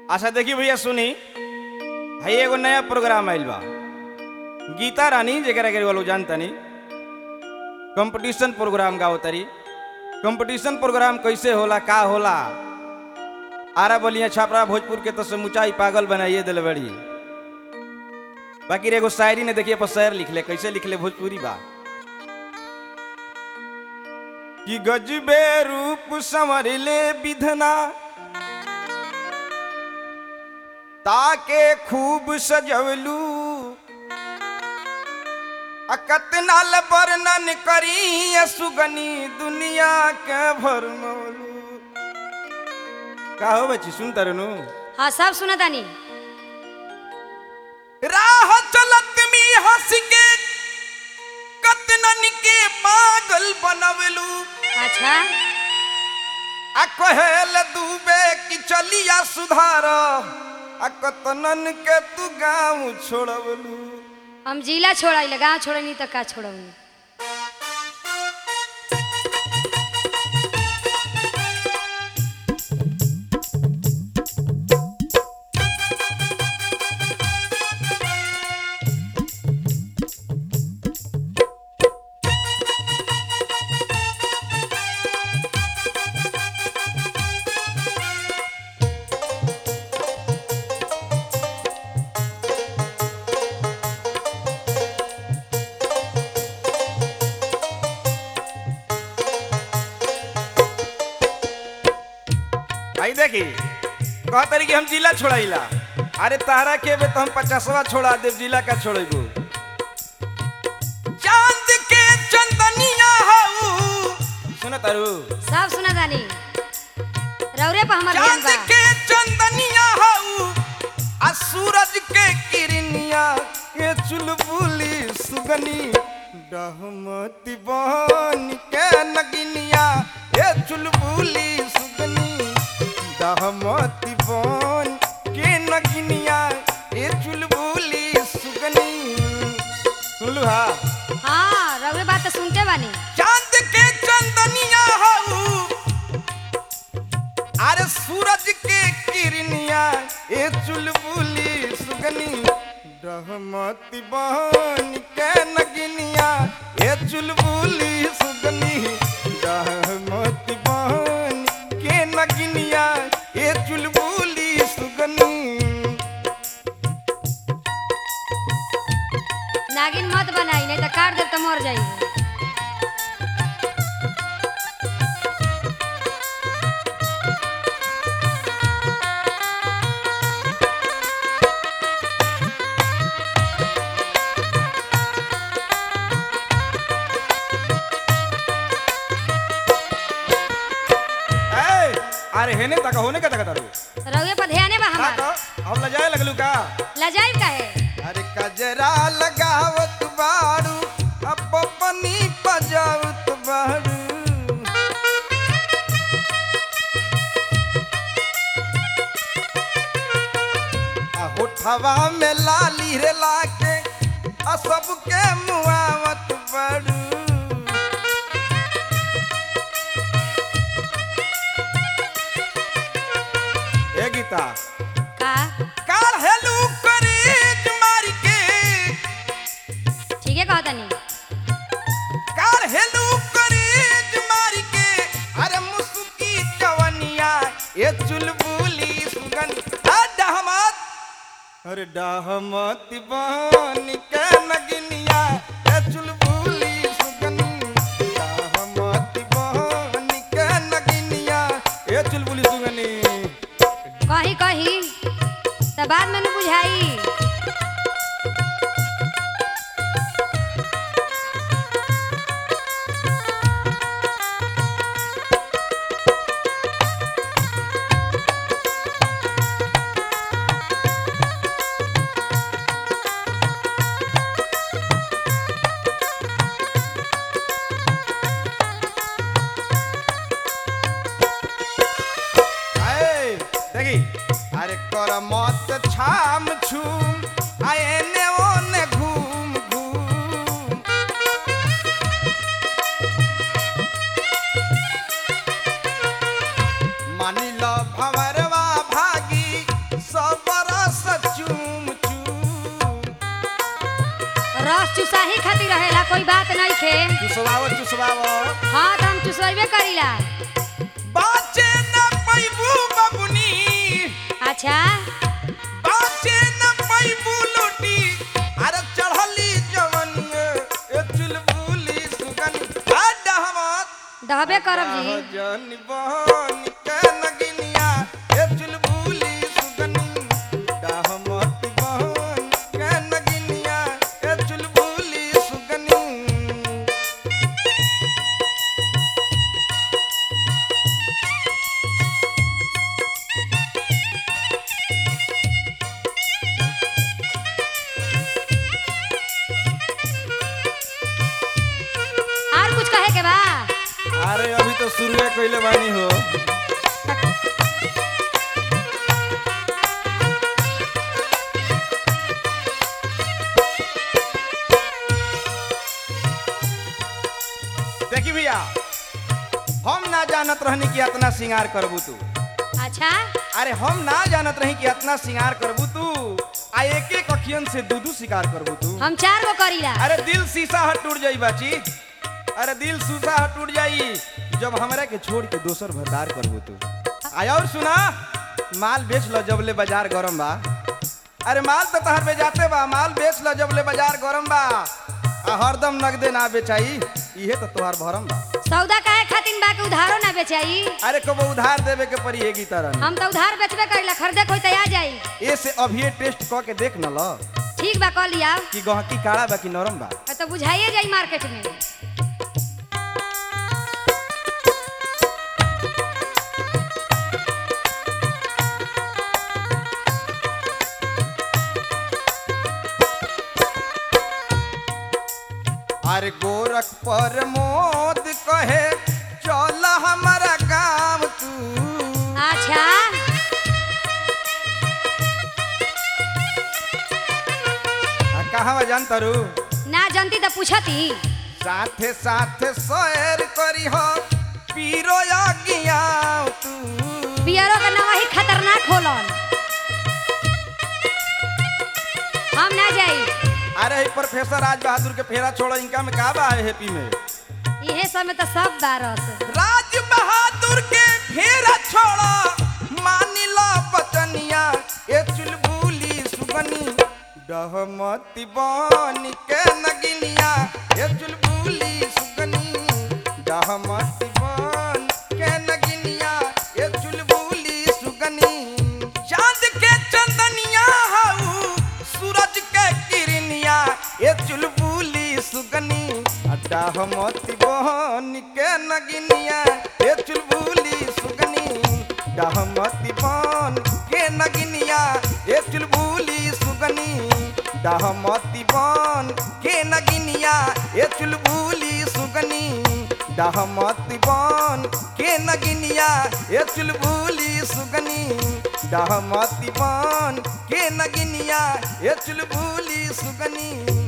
अच्छा देखी भैया सुनी है एगो नया प्रोग्राम आइल बा गीता रानी जेकरा के लोग जानतनी कंपटीशन प्रोग्राम गाओ तरी कंपटीशन प्रोग्राम कैसे होला का होला आरा बलिया छापरा भोजपुर के तो समुचाई पागल बनाइए दिल बड़ी बाकी रे एगो शायरी ने देखिए पर शेर लिख ले कैसे लिख ले भोजपुरी बा कि गजबे रूप संवर ले विधना ताके खूब सजवलू अकतनाल वर्णन करी ये सुगनी दुनिया के भरमौलू का हो बच्ची सुन तरनु हाँ सब सुना तानी राह चलत मी हंस के कतनन के पागल बनवलू अच्छा आ कहेल दूबे कि चलिया सुधार आ कतनन के तू गाँव छोड़वलू हम जिला छोड़ा गाँव छोड़नी तो का छोड़नी आई देखी कह तरी कि हम जिला छोड़ाइला अरे तारा के बे तो हम पचासवा छोड़ा देव जिला का छोड़ेबू चांद के चंदनिया हऊ सुन तारू सब सुना तानी रौरे पर हमार ध्यान चांद बा के चंदनिया हऊ आ सूरज के किरनिया के चुलबुली सुगनी डहमती बहन के नगिनिया ए चुलबुली सुगनी डहमती बहन के नगिनिया ए चुलबुली सुगनी सुनलू हा हाँ रौरे बात तो सुनते बानी चांद के चंदनिया हऊ अरे सूरज के किरनिया ए चुलबुली सुगनी रहमती बहन के नगिनिया ए चुलबुली सुगनी रहमती बहन के नगिनिया ए चुलबुली सुगनी नागिन मत बनाई नहीं तो काट दे तो मर जाई ए अरे हेने तक होने का तक तारू रौरे पर ध्यान बा का हमार तो हम लजाए लगलू का लजाई काहे अरे कजरा लगावत बारू अब पनी बजावत बारू आ होठवा में लाली रे लाके आ सबके मुआवत बारू ए गीता का काल हेलू करीज मार के ठीक है कहा तानी कार हेलू करीज मार के अरे मुसुकी जवनिया ये चुलबुली सुगन आ डहमत अरे डहमत बहन के नगिनिया ये चुलबुली सुगन डहमत बहन के नगिनिया ये चुलबुली सुगनी कही कही तो बाद में न बुझाई आए, देखी अरे कर मत छाम छूम आए ने ओने घूम घूम मानी लो भंवरवा भागी चुसाही खातिर रहेला कोई बात नहीं खे चुसवाओ चुसवाओ हाँ तो हम चुसवेबे करीला बाचे न पैबू बबुनी अच्छा बाचे न पैबू लोटी अरे चढ़ली जवनिए ए चुलबुली सुगनी आ डहमत दहबे करब जी जन बहन के नगिनिया ए चुलबुली सुगनी डहमत बहन के नगिनिया ए चुलबुली सुगनी और कुछ कहे के बा अरे अभी तो शुरुए कइले बानी हो देखी भैया हम ना जानत रहनी कि इतना श्रृंगार करबू तू अच्छा अरे हम ना जानत रही कि इतना श्रृंगार करबू तू आ एक एक अखियन से दू दू शिकार करबू तू हम चार गो करीला अरे दिल शीशा हट टूट जाई बाची अरे दिल शीशा हट टूट जाई जब हमरा के छोड़ के दोसर भरदार करबू तू आय और सुना माल बेच लो जबले बाजार गरम बा अरे माल तो तहर बेचाते बा माल बेच लो जबले बाजार गरम बा आ हरदम नगदे ना बेचाई इहे तो तोहार भरम बा सौदा काहे खातिर बा के उधारो ना बेचाई अरे कबो उधार देवे के पड़ी एगी तरह हम तो उधार बेचबे करीला खरीदे कोई तो आ जाई ए से अभी टेस्ट क के देख न लो ठीक बा कह लिया कि गहकी काड़ा बा कि नरम बा तो बुझाइए जाई मार्केट में अरे गोरख पर मोद कहे चल हमारा गाँव तू अच्छा आ कहाँ बा जान तारू ना जानती तो पूछती साथे साथे सैर करी हो पीरो अगियाव तू पियरो का नवा ही खतरनाक होलन हम ना जाई अरे ही प्रोफेसर राज बहादुर के फेरा छोड़ो इनका में का बा है हैप्पी में इहे समय तो सब बारस राज बहादुर के फेरा छोड़ो मानी लो बचनिया ए चुलबुली सुगनी डहमती बन के नगिनिया ए चुलबुली सुगनी डहमती बन के नगिनिया ए चुलबुली सुगनी चांद के चंदनिया हाउ सूरज के किरनिया ए चुलबुली सुगनी अड्डा हमती बहन के नगिनिया ए चुलबुली सुगनी डहमती बहन के नगिनिया ए चुलबुली सुगनी डहमती बहन के नगिनिया ए चुलबुली सुगनी डहमती बहन के नगिनिया ए चुलबुली सुगनी डहमती बहन के नगिनिया ए चुलबुली सुगनी